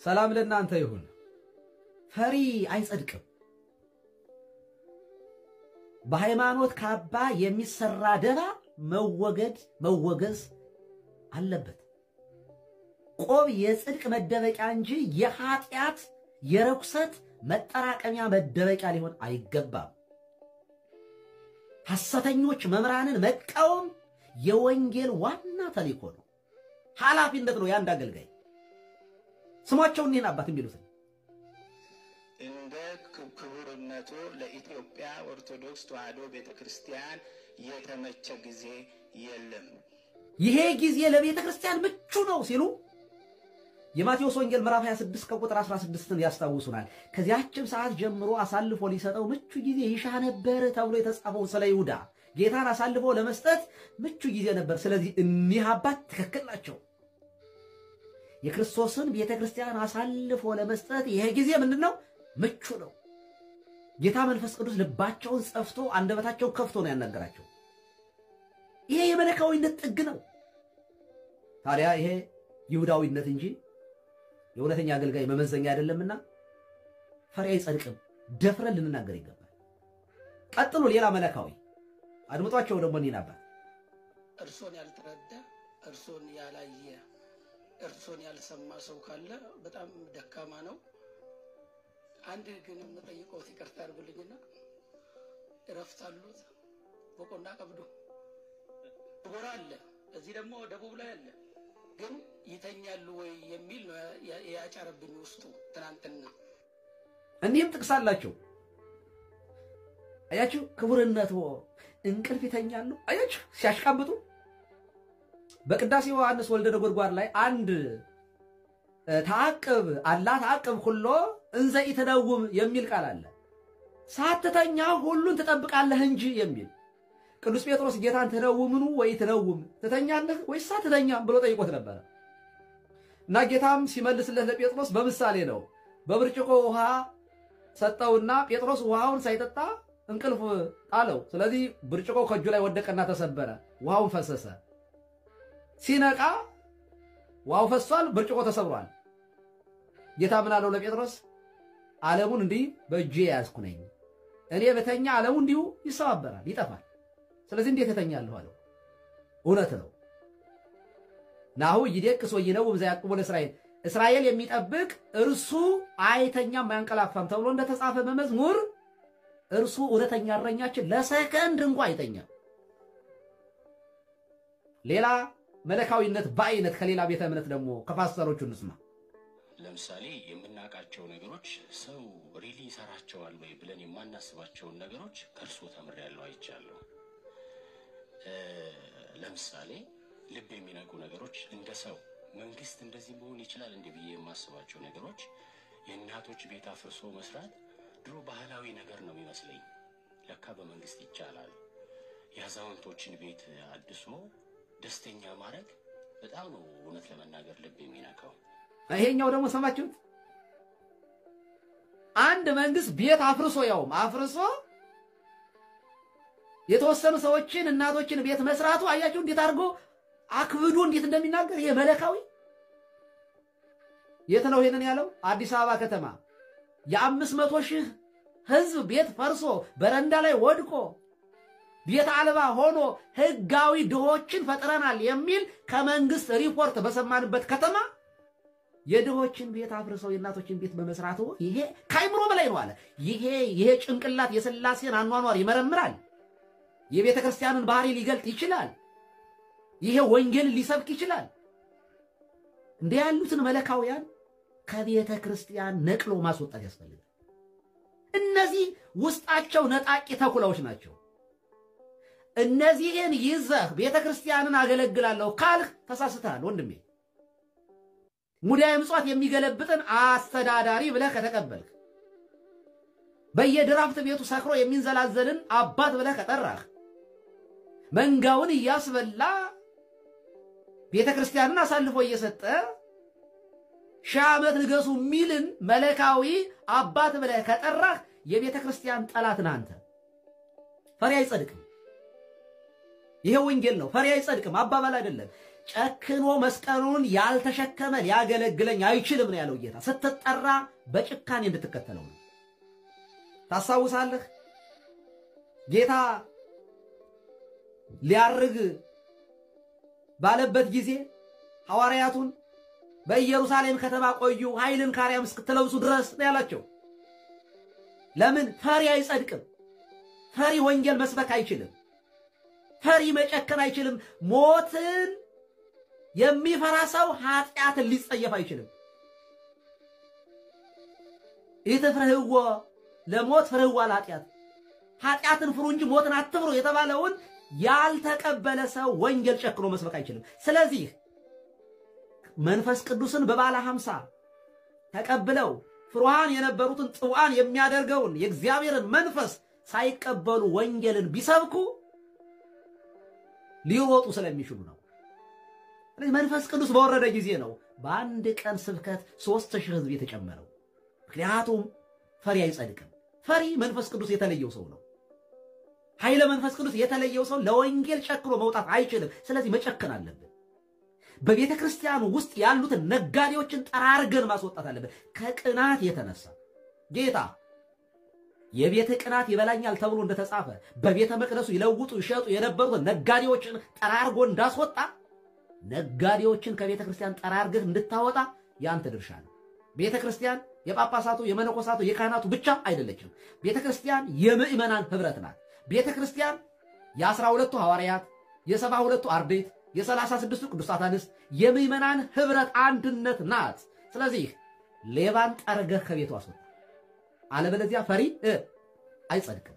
ሰላም ለእናንተ ይሁን። ፈሪ አይጸድቅም። በሃይማኖት ካባ የሚሰራ ደባ መወገድ መወገዝ አለበት። ቆብ የጽድቅ መደበቂያ እንጂ የኃጢአት የርኩሰት መጠራቀሚያ መደበቂያ ሊሆን አይገባም። ሐሰተኞች መምህራንን መቃወም የወንጌል ዋና ተልእኮ ነው፣ ኃላፊነት ነው የአንድ አገልጋይ። ስሟቸውን እኒህን አባት የሚሉትን እንደ ክቡርነቱ ለኢትዮጵያ ኦርቶዶክስ ተዋሕዶ ቤተ ክርስቲያን የተመቸ ጊዜ የለም። ይሄ ጊዜ ለቤተ ክርስቲያን ምቹ ነው ሲሉ የማቴዎስ ወንጌል ምዕራፍ 26 ከቁጥር 16ን ያስታውሱናል። ከዚያችም ሰዓት ጀምሮ አሳልፎ ሊሰጠው ምቹ ጊዜ ይሻ ነበር ተብሎ የተጻፈው ስለ ይሁዳ ጌታን አሳልፎ ለመስጠት ምቹ ጊዜ ነበር። ስለዚህ እኒህ አባት ትክክል ናቸው። የክርስቶስን ቤተ ክርስቲያን አሳልፎ ለመስጠት ይሄ ጊዜ ምንድን ነው? ምቹ ነው። ጌታ መንፈስ ቅዱስ ልባቸውን ጸፍቶ አንደበታቸውን ከፍቶ ነው ያናገራቸው። ይሄ የመለካዊነት ጥግ ነው። ታዲያ ይሄ ይሁዳዊነት እንጂ የእውነተኛ አገልጋይ መመዘኛ አይደለምና ፈሪ አይጸድቅም። ደፍረን ልንናገር ይገባል። ቀጥሎ ሌላ መለካዊ አድምጧቸው ደግሞ እኒህን አባት እርሶን ያልተረዳ እርሶን ያላየ እርሶን ያልሰማ ሰው ካለ በጣም ደካማ ነው። አንድ ግን የምጠይቀውት ይቅርታ ያድርጉልኝና እረፍት አሉት በቆና ቀብዶ ጎራ አለ፣ እዚህ ደግሞ ደቡብ ላይ አለ። ግን ይተኛሉ ወይ የሚል ነው ያጫረብኝ ውስጡ ትናንትና። እኒህም ጥቅስ አላቸው። አያችሁ፣ ክቡርነቶ እንቅልፍ ይተኛሉ። አያችሁ ሲያሽቃብጡ። በቅዳሴ ዮሐንስ ወልደ ነጎድጓድ ላይ አንድ ተአቅብ አላ ተአቅብ ሁሎ እንዘ ኢትነውም የሚል ቃል አለ። ሳትተኛ ሁሉን ትጠብቃለህ እንጂ የሚል ቅዱስ ጴጥሮስ ጌታን ትነውምኑ ወይ ትነውም ትተኛለህ ወይስ አትተኛም ብሎ ጠይቆት ነበረ እና ጌታም ሲመልስለት ለጴጥሮስ በምሳሌ ነው። በብርጭቆ ውሃ ሰጠውና ጴጥሮስ ውሃውን ሳይጠጣ እንቅልፍ ጣለው። ስለዚህ ብርጭቆ ከእጁ ላይ ወደቀና ተሰበረ፣ ውሃውን ፈሰሰ። ሲነቃ ውሃው ፈሷል፣ ብርጭቆ ተሰብሯል። ጌታ ምን አለው ለጴጥሮስ? ዓለሙን እንዲህ በእጄ የያዝኩ ነኝ። እኔ በተኛ ዓለሙ እንዲሁ ይሰባበራል፣ ይጠፋል። ስለዚህ እንዴት እተኛለሁ አለው። እውነት ነው። ናሁ ይደቅስ ወይነውም ዘያዕቅቡ ለእስራኤል እስራኤል የሚጠብቅ እርሱ አይተኛም አያንቀላፋም ተብሎ እንደተጻፈ በመዝሙር እርሱ እውነተኛ እረኛችን ለሰከንድ እንኳ አይተኛም። ሌላ መለካዊነት በአይነት ከሌላ ቤተ እምነት ደግሞ ከፓስተሮቹ እንስማ። ለምሳሌ የምናውቃቸው ነገሮች ሰው ሪሊ ይሰራቸዋል ወይ ብለን የማናስባቸውን ነገሮች ከእርሶ ተምሬያለሁ፣ አይቻለሁ። ለምሳሌ ልብ የሚነኩ ነገሮች እንደ ሰው መንግስት እንደዚህ መሆን ይችላል እንዲህ ብዬ የማስባቸው ነገሮች የእናቶች ቤት አፍርሶ መስራት ድሮ ባህላዊ ነገር ነው የሚመስለኝ። ለካ በመንግስት ይቻላል። የአዛውንቶችን ቤት አድሶ ደስተኛ ማድረግ በጣም ነው እውነት ለመናገር ልብ የሚነካው። ይሄኛው ደግሞ ሰማችሁት? አንድ መንግስት ቤት አፍርሶ ያውም አፍርሶ የተወሰኑ ሰዎችን እናቶችን ቤት መስራቱ አያችሁ እንዴት አድርጎ አክብዶ እንዴት እንደሚናገር ይሄ መለካዊ የት ነው ይሄንን ያለው? አዲስ አበባ ከተማ የአምስት መቶ ሺህ ህዝብ ቤት ፈርሶ በረንዳ ላይ ወድቆ ቤት አልባ ሆኖ ህጋዊ ድሆችን ፈጥረናል የሚል ከመንግስት ሪፖርት በሰማንበት ከተማ የድሆችን ቤት አፍርሰው የእናቶችን ቤት በመስራቱ ይሄ ከአይምሮ በላይ ነው አለ። ይሄ ይሄ ጭንቅላት የሥላሴን አኗኗር ይመረምራል። የቤተ ክርስቲያንን ባህሪ ሊገልጥ ይችላል። ይሄ ወንጌልን ሊሰብክ ይችላል። እንደ ያሉትን መለካውያን ከቤተ ክርስቲያን ነቅሎ ማስወጣት ያስፈልጋል። እነዚህ ውስጣቸው ነጣቂ ተኩላዎች ናቸው። እነዚህን ይዘህ ቤተ ክርስቲያንን አገለግላለሁ ካልህ ተሳስተሃል ወንድሜ። ሙዳየ ምጽዋት የሚገለብጥን አስተዳዳሪ ብለህ ከተቀበልክ፣ በየድራፍት ቤቱ ሰክሮ የሚንዘላዘልን አባት ብለህ ከጠራህ፣ መንጋውን እያስበላ ቤተ ክርስቲያንን አሳልፎ እየሰጠ ሺህ ዓመት ንገሱ የሚልን መለካዊ አባት ብለህ ከጠራህ የቤተ ክርስቲያን ጠላት ነህ አንተ። ፈሪ አይጸድቅም። ይሄ ወንጌል ነው። ፈሪ አይጸድቅም አባባል አይደለም። ጨክኖ መስቀሉን ያልተሸከመ ሊያገለግለኝ አይችልም ነው ያለው ጌታ። ስትጠራ በጭካኔ እንድትከተለው ነው። ታስታውሳለህ? ጌታ ሊያርግ ባለበት ጊዜ ሐዋርያቱን በኢየሩሳሌም ከተማ ቆዩ፣ ኃይልን ከአርያም እስክትለብሱ ድረስ ነው ያላቸው። ለምን? ፈሪ አይጸድቅም። ፈሪ ወንጌል መስበክ አይችልም። ፈሪ መጨከን አይችልም። ሞትን የሚፈራ ሰው ኃጢአትን ሊጸየፍ አይችልም። ኢትፍርህዎ ለሞት ፍርህዋ ለኃጢአት፣ ኃጢአትን ፍሩ እንጂ ሞትን አትፍሩ የተባለውን ያልተቀበለ ሰው ወንጌል ጨክኖ መስበክ አይችልም። ስለዚህ መንፈስ ቅዱስን በባለ ሀምሳ ተቀብለው ፍሩሃን የነበሩትን ጽዋን የሚያደርገውን የእግዚአብሔርን መንፈስ ሳይቀበሉ ወንጌልን ቢሰብኩ ሊሮጡ ስለሚችሉ ነው። ስለዚህ መንፈስ ቅዱስ በወረደ ጊዜ ነው በአንድ ቀን ስብከት ሦስት ሺህ ሕዝብ የተጨመረው። ምክንያቱም ፈሪ አይጸድቅም። ፈሪ መንፈስ ቅዱስ የተለየው ሰው ነው። ኃይለ መንፈስ ቅዱስ የተለየው ሰው ለወንጌል ጨክኖ መውጣት አይችልም። ስለዚህ መጨከን አለብን። በቤተ ክርስቲያን ውስጥ ያሉትን ነጋዴዎችን ጠራርገን ማስወጣት አለብን። ከቅናት የተነሳ ጌታ የቤተ ቅናት ይበላኛል ተብሎ እንደተጻፈ በቤተ መቅደሱ ይለውጡ ይሸጡ የነበሩትን ነጋዴዎችን ጠራርጎ እንዳስወጣ ነጋዴዎችን ከቤተ ክርስቲያን ጠራርገህ እንድታወጣ ያንተ ድርሻ ነው። ቤተ ክርስቲያን የጳጳሳቱ፣ የመነኮሳቱ፣ የካህናቱ ብቻ አይደለችም። ቤተ ክርስቲያን የምዕመናን ህብረት ናት። ቤተ ክርስቲያን የአስራ ሁለቱ ሐዋርያት፣ የሰባ ሁለቱ አርድእት፣ የሰላሳ ስድስቱ ቅዱሳት አንስት የምዕመናን ህብረት አንድነት ናት። ስለዚህ ሌባን ጠርገህ ከቤቱ አስወጣ። አለበለዚያ ፈሪ አይጸድቅም።